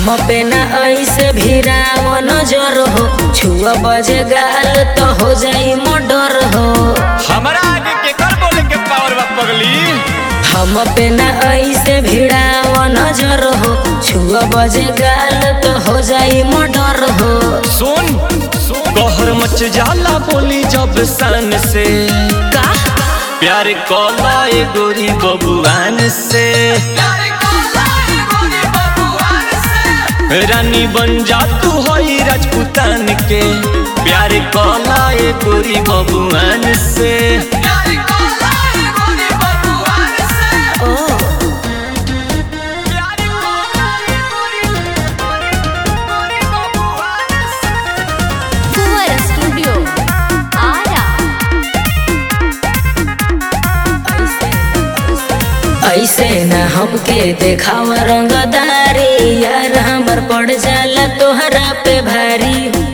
पे न ऐसे भिराव नजर हो छुआ बजे गाल तो हो जाई मर्डर हो हमरा आगे के कर बोले के पावर बा पगली हम पे न ऐसे भिड़ाव नजर हो छुआ बजे गाल तो हो जाई मर्डर हो सुन कहर मच जाला बोली जब सन से का प्यार कला ए गोरी बबुआन से रानी बन जा तू होई राजपूतान के प्यार कला ए गोरी बबुआन से ओ Fuera Studio. Ara. ऐसे न हमके देखाव रंगदारी यार हमर पड़ जाला तोहरा पे भारी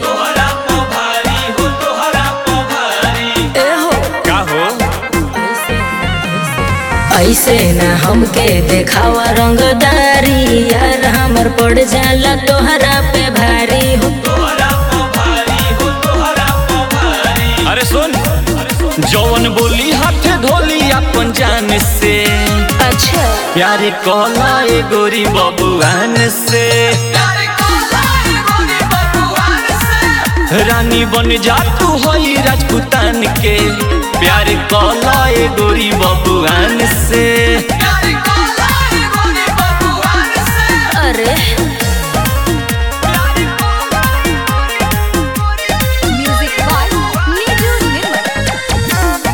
ए हो का हो ऐसे न हमके देखाव रंगदारी यार हमर पड़ जाला तोहरा पे भारी हो अरे सुन जौन बोली हाथ धोली अपन जान से अच्छा प्यार कला ए गोरी बबुआन से रानी बन जा तू होई राजपूतान के प्यार कला ए गोरी बबुआन से अरे Music by Niju Nirmal.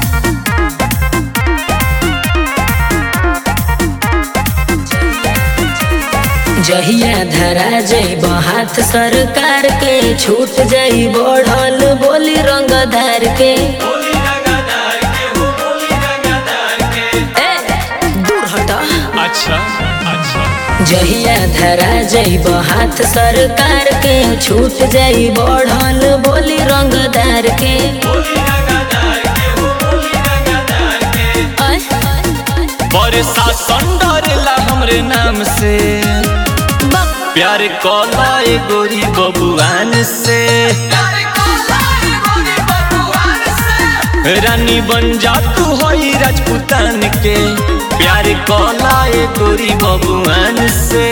जहिया धरा जइब हाथ सरकार के छूट जाई बढ़ल बोली रंगदार के ए, दूर हटा अच्छा अच्छा जहिया धरा जइब हाथ सरकार के छूट जाई बढ़ल बोली रंगदार के अय, बरसा संडरला हमरे नाम से बक, प्यार कला ए गोरी बबुआन से रानी बन जा तू होई राजपूतान के प्यार कला ए गोरी बबुआन से